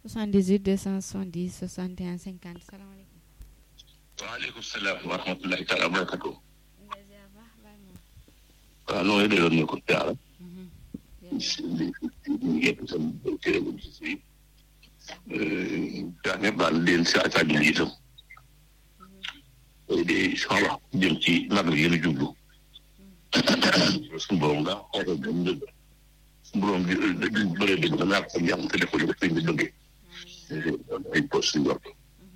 78 270 61 50 salaamaaleykum. waaleykum salaam wa rahmatulahi taala wa barakatu Ndeye Ziar baax bàyyi moom. waaw noo ngi delloo ñu ko jaara jërëjëf. yëpp sam cëré bu ci si daa ñëpp daal leen si attaque bi itam de inshallah jëm ci nag yéen a jublu suñu borom daa xoolal ba mu dëgg suñu borom bi di bëree dëgg da ñàkk sa jàmm te def ko li ko sëñ bi bëggee ay poste suñu bopp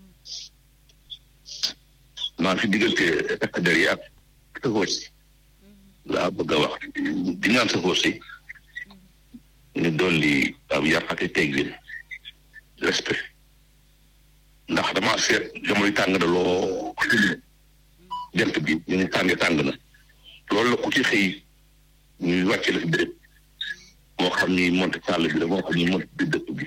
maa fi diggante takk der yi ak sëfoor si laa bëgg a wax di ñaan sëfoor si ñu dolli am yar ak teggin respect ndax damaa seet jamono tàng na loo jant bi ñu ngi tàngee tàng na loolu la ku ci xëy ñuy wàcce la fi béréb moo xam ni monte sàll bi la moo xam ni monte bi dëkk bi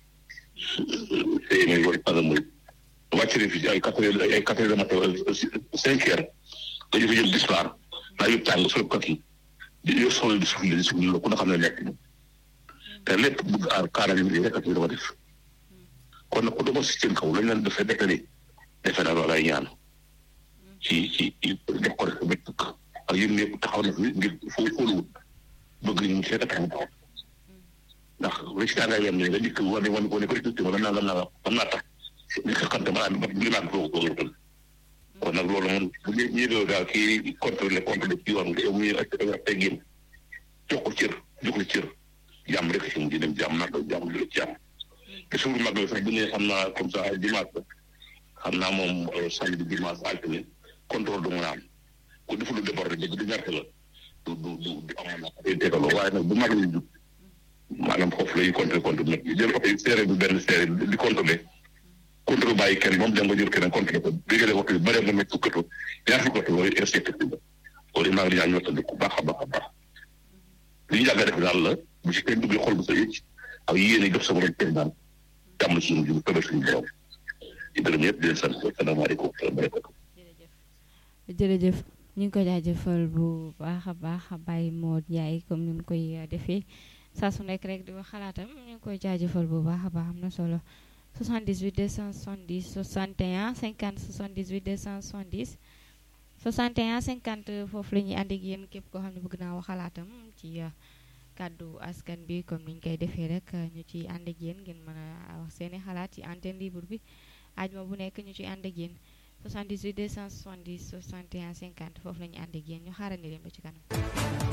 xëy na wala mooy wàcce leen fi ay quatre heures ay quatre heures de matin cinq heures dañu fa jël dispar naa yu tàng sol kat yi di yor solo di suufle di suufle la ku nga xam ne nekk te lépp bëgg aar kaaraange bi rek ak ñu dafa def kon nag ku demoon si seen kaw lañ leen defee defe ni defe naa loolu ay ñaan ci ci def ko rek ba tukk ak yéen ñëpp taxaw na fi ngir foo fóoluwut bëgg ñu seet a taxaw taxaw ndax li si tàngaay yem ne nga dikk wane wane ko ne ko rek wala naa la naa am naa tax li xeexante ma naan bi naan ko ko ko kon nag loolu moom bu ñu ñëwee daal kii contrôlé contrôlé ci yoon nga yow muy ak teggin jox ko cër jox ko cër jàmm rek si mu di dem jàmm nag jàmm di jàmm te suur mag la sax bu ne xam naa comme ça dimanche xam naa moom samedi dimanche altine contrôle du mën a am ku deful lu débordé dëgg du ñàkk la du du du du amoon na day tegaloo waaye nag bu mag la jub maanaam foofu lay contrôlé contrôlé nag jël oto yi séeré bi benn séeré di contrôlé contrôlé bàyyi kenn moom dem nga jël keneen contrôlé ko bégale waxtu bi bare nga nekk fukkatu ñaar fukki waxtu loolu inspecté la loolu maa ngi ñaan ñoo tëdd ku baax a baax a baax li ñu yàgg a def daal la bu ci kenn duggee xol bu sa yëcc ak yéene jox sa borom kenn daal jàmm suñu jub tëbal suñu borom di gërëm ñëpp di leen sant asalaamaaleykum wa barakatu jërëjëf ñu ngi ko jaajëfal bu baax a baax Baye Modou Ndiaye comme ni mu koy defee saa su nekk rek di wax xalaatam ñu ngi koy jaajëfal bu baax a baax am na solo 78 270 61 50 78 270 61 50 foofu la ñuy ànd ak yéen képp koo xam ne bëgg naa wax xalaatam ci kàddu askan bi comme ni ñu koy defee rek ñu ciy ànd ak yéen ngeen mën a wax seeni xalaat ci antenne libre bi ajuma bu nekk ñu ciy ànd ak yéen 78 270 61 50 foofu la ñu ànd ak yéen ñu xaarandi leen ba ci kanam.